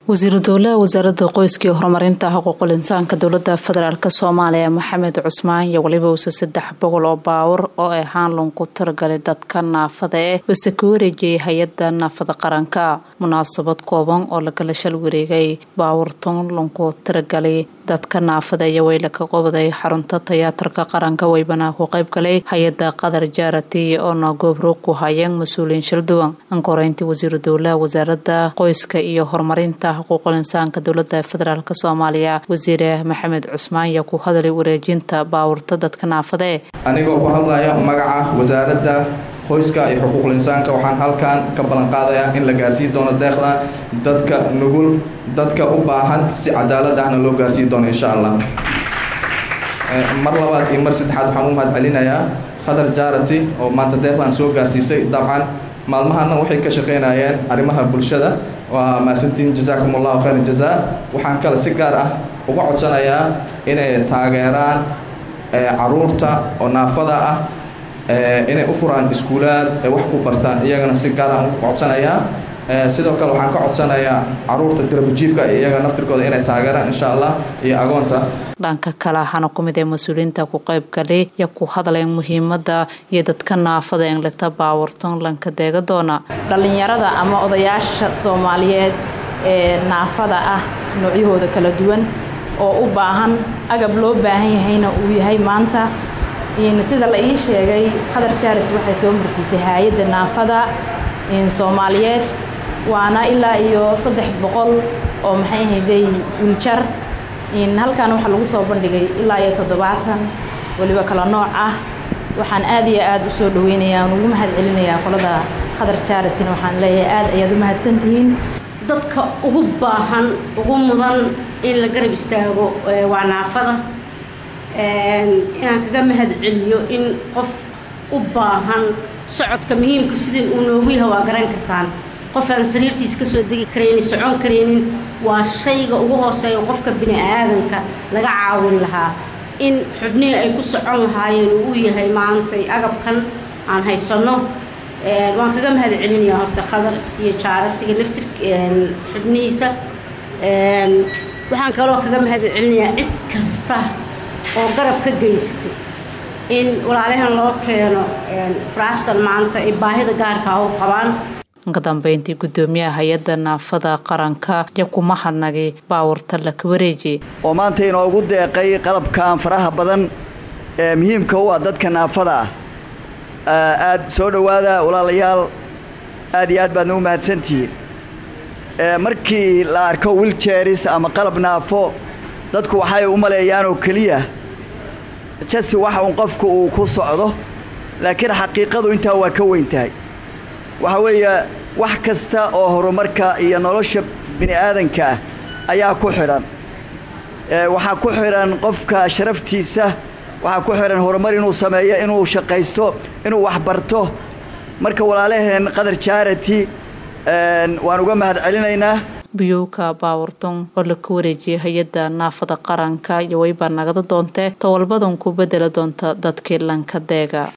wasiiru dowlaha wasaaradda qoyska iyo horumarinta xuquuqul insaanka dowlada federaalk soomaaliya maxamed cusmaan iyo weliba uuse saddex boqol oo baawar oo ay haanlon ku tiragalay dadka naafada eh base ka wareejiyay hay-ada naafada qaranka munaasabad kooban oo lagala shal wareegay baawurtan lonku tiragalay dadka naafada iyo weyla ka qobday xarunta tiyaatarka qaranka weybana ku qeybgalay hay-ada qadar jaarati oona goobro ku hayeen mas-uuliyiin shilduwan ankoreyntii wasiiru dowlaha wasaarada qoyska iyo horumarinta xuquuqul insaanka dowlada federaalk soomaaliya wasiire maxamed cusmaan yaa ku hadalay wareejinta baawurta dadka naafadae anigoo ku hadlaya magaca wasaaradda qoyska iyo xuquuqul insaanka waxaan halkan ka ballan qaadayaa in la gaarsiin doono deeqdan dadka nugul dadka u baahan si cadaalad ahna loo gaarsiin doono insha allah mar labaad iyo mar saddexaad waxaan u mahad celinayaa khadar jaarati oo maanta deeqdan soo gaarsiisay dabcan maalmahana waxay ka shaqaynayeen arrimaha bulshada waa mahadsantiin jasaakum allahu khayr jazaa waxaan kale si gaar ah uga codsanayaa inay taageeraan caruurta oo naafada ah inay u furaan iskuulaad ay wax ku bartaan iyagana si gaar ah uga codsanayaa sidoo kale waxaan ka codsanayaa caruurta garabajiifka iyaga naftirkooda inay taageeraan insha allah iyo agoonta dhanka kale ahana ku mid ee mas-uuliyiinta ku qeybgalay ya ku hadleen muhiimada iyo dadka naafada engleta baawurton lanka deega doona dhallinyarada ama odayaasha soomaaliyeed ee naafada ah noocyahooda kala duwan oo u baahan agab loo baahan yahayna uu yahay maanta sida la ii sheegay qadar jaarit waxay soo marsiisay hay-adda naafada soomaaliyeed waana ilaa iyo saddex boqol oo maxay ahayday wiljar halkan waxaa lagu soo bandhigay ilaa iyo toddobaatan weliba kala nooc ah waxaan aad iyo aad u soo dhaweynayaa aan ugu mahad celinayaa qolada qadar jaaratin waxaan leeyahay aad ayaad u mahadsantihiin dadka ugu baahan ugu mudan in la garab istaago waa naafada inaan kaga mahad celiyo in qof u baahan socodka muhiimka sidii uu noogu yahay waa garan kartaan qof aan sariirtiis ka soo degi karaynin socon karaynin waa shayga ugu hooseeya qofka bini aadanka laga caawin lahaa in xubnihii ay ku socon lahaayeen uu u yahay maantay agabkan aan haysanno waan kaga mahad celinayaa horta khadar iyo jaaratiga laftir xubnihiisa waxaan kaloo kaga mahad celinayaa cid kasta oo garab ka geysatay in walaalahan loo keeno raastan maanta ay baahida gaarkaa u qabaan ka dambeyntii gudoomiyaha hay-adda naafada qaranka ya kuma hadnagay baawurta laka wareeji oo maanta inoogu deeqay qalabkan faraha badan ee muhiimka u ah dadka naafada ah aad soo dhowaada walaalayaal aad iyo aad baadna u mahadsantihiin markii la arko wiljeris ama qalab naafo dadku waxay u maleeyaan oo keliya jasi waxa uun qofku uu ku socdo laakiin xaqiiqadu intaa waa ka weyn tahay waxa weeye wax kasta oo horumarka iyo nolosha bini aadanka ah ayaa ku xidhan waxaa ku xidhan qofka sharaftiisa waxaa ku xidhan horumar inuu sameeyo inuu shaqaysto inuu waxbarto marka walaalaheen qadar jaarati waan uga mahad celinaynaa biyowka baawurton oo laka wareejiyay hay-adda naafada qaranka iyo weybaa nagada doontee towalbadan ku bedela doonta dadkii lanka deega